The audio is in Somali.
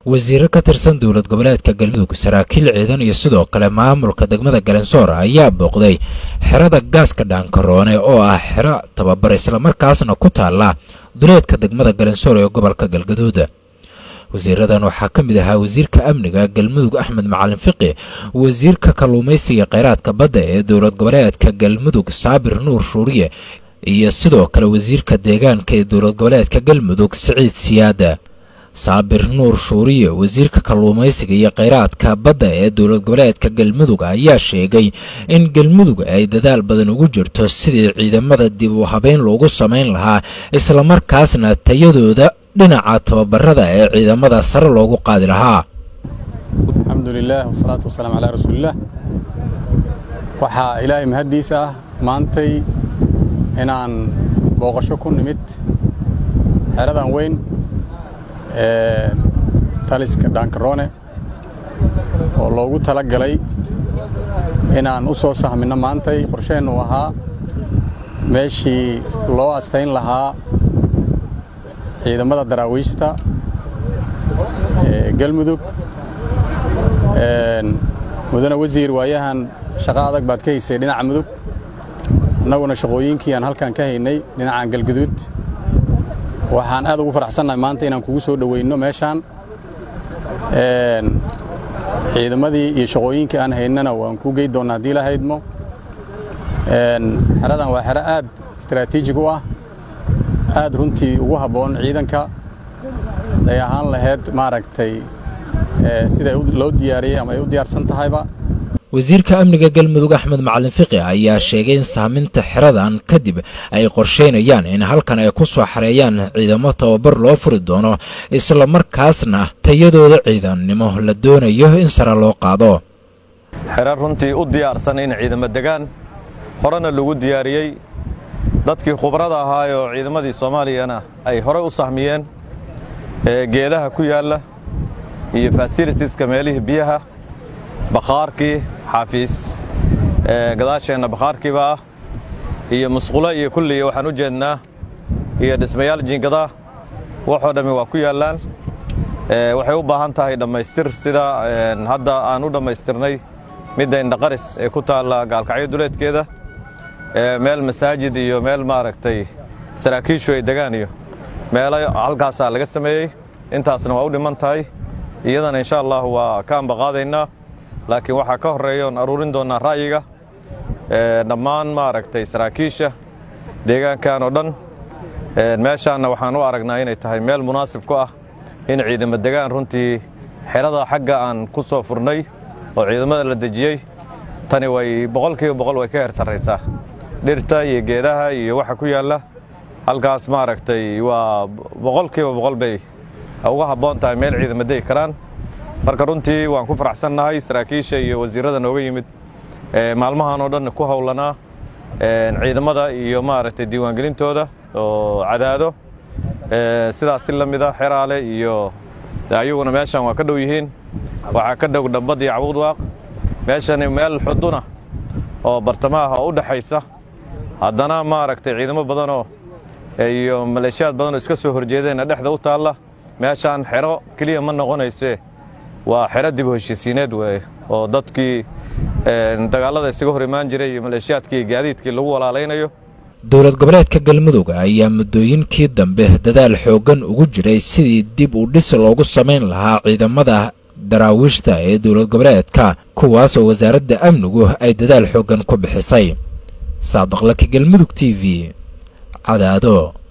wasiiro ka tirsan dowlad goboleedka galmudug saraakiil ciidan iyo sidoo kale maamulka degmada galansoor ayaa booqday xerada gaaska dhaankaroone oo ah xero tababar islamarkaasna ku taala duleedka degmada galansoor ee gobolka galgaduud wasiiradan waxaa ka mid ahaa wasiirka amniga galmudug axmed macalin fiqi wasiirka kalluumaysiga kheyraadka badda ee dowlad goboleedka galmudug saabir nuur shuuriye iyo sidoo kale wasiirka deegaanka ee dowlad goboleedka galmudug siciid siyaada saabir nuur shuuriye wasiirka kalluumaysiga iyo kheyraadka badda ee dowlad goboleedka galmudug ayaa sheegay in galmudug ay dadaal badan ugu jirto sidii ciidamada dib u habeyn loogu samayn lahaa islamarkaasna tayadooda dhinaca tababarada ee ciidamada sare loogu qaadi lahaa alxamdu lilaah wasalaatu wasalaamu calaa rasuulillaah waxaa ilaahay mahaddiis ah maantay inaan booqasho ku nimid xeradan weyn ee taliska dhaankaroone oo loogu tala galay inaan u soo sahminno maantay qorsheennu ahaa meeshii loo astayn lahaa ciidamada daraawiishta ee galmudug mudane wasiir waayahan shaqo adag baad ka haysay dhinaca mudug annaguna shaqooyinkii aan halkan ka haynay dhinacan galguduud waxaan aad ugu faraxsannahay maanta inaan kugu soo dhoweyno meeshaan ciidamadii iyo shaqooyinkii aan haynana waan kuu gey doonnaa haddii la haydmo xeradan waa xero aad istaraatiijig u ah aad runtii ugu habboon ciidanka ay ahaan lahayd maaragtay sida loo diyaariyey ama ay u diyaarsan tahayba wasiirka amniga galmudug axmed macalin fiqi ayaa sheegay in sahminta xeradan kadib ay qorsheynayaan in halkan ay ku soo xareeyaan ciidamo tababar loo furi doono islamarkaasna tayadooda ciidannimo la doonayo in sare loo qaado xerar runtii u diyaarsan in ciidamo degaan horena lagu diyaariyey dadkii khubrada ahaayoo ciidamadii soomaaliyana ay horey u sahmiyeen geedaha ku yaalla iyo fasilitiska meelihii biyaha bakhaarkii xaafiis gadaasheenna bakhaarkiiba ah iyo musqulo iyo kulliya waxaan u jeednaa iyo dhismayaal jiingadaa waxoo dhammi waa ku yaallaan waxay u baahan tahay dhammaystir sida hadda aan u dhammaystirnay midda indhaqaris ee ku taalla gaalkacyo duleedkeeda meel masaajid iyo meel maaragtay saraakiishu ay degaan iyo meelo halkaasaa laga sameeyey intaasna waa u dhiman tahay iyadana insha allah waa ka ambaqaadaynaa laakiin waxaa ka horreeya oon aruurin doonnaa ra'yiga dhammaan maaragtay saraakiisha deegaankan oo dhan meeshaanna waxaan u aragnaa inay tahay meel munaasib ku ah in ciidamo degaan runtii xerada xagga aan ku soo furnay oo ciidamada la dejiyey tani way boqolkiiba boqol way ka heer sarraysaa dhirta iyo geedaha iyo waxa ku yaalla halkaas maaragtay waa boqolkiiba boqol bay uga habboon tahay meel ciidamo degi karaan marka runtii waan ku faraxsannahay saraakiisha iyo wasiirrada nooga yimid maalmahan oo dhan ku howlanaa ciidamada iyo maaragtay diiwaangelintooda oo cadaado sidaas si la mida xeraale iyo ayaguna meeshan waa ka dhow yihiin waxaa ka dhow dhambad iyo cabudwaaq meeshani meel xuduna oo bartamaha oo u dhexaysa haddana maaragtay ciidamo badanoo iyo maleeshiyaad badanoo iska soo horjeedeenna dhexda u taalla meeshaan xero keliya ma noqonayse waa xero dib u heshiisiineed weeye oo dadkii dagaallada isaga hor imaan jiray iyo maleeshiyaadkii gaadiidkii lagu walaalaynayo dowlad goboleedka galmudug ayaa muddooyinkii dambe dadaal xooggan ugu jiray sidii dib u dhis loogu samayn lahaa ciidamada daraawiishta ee dowlad goboleedka kuwaas oo wasaaradda amnigu ay dadaal xooggan ku bixisay saadaqlaka galmudug t v cadaado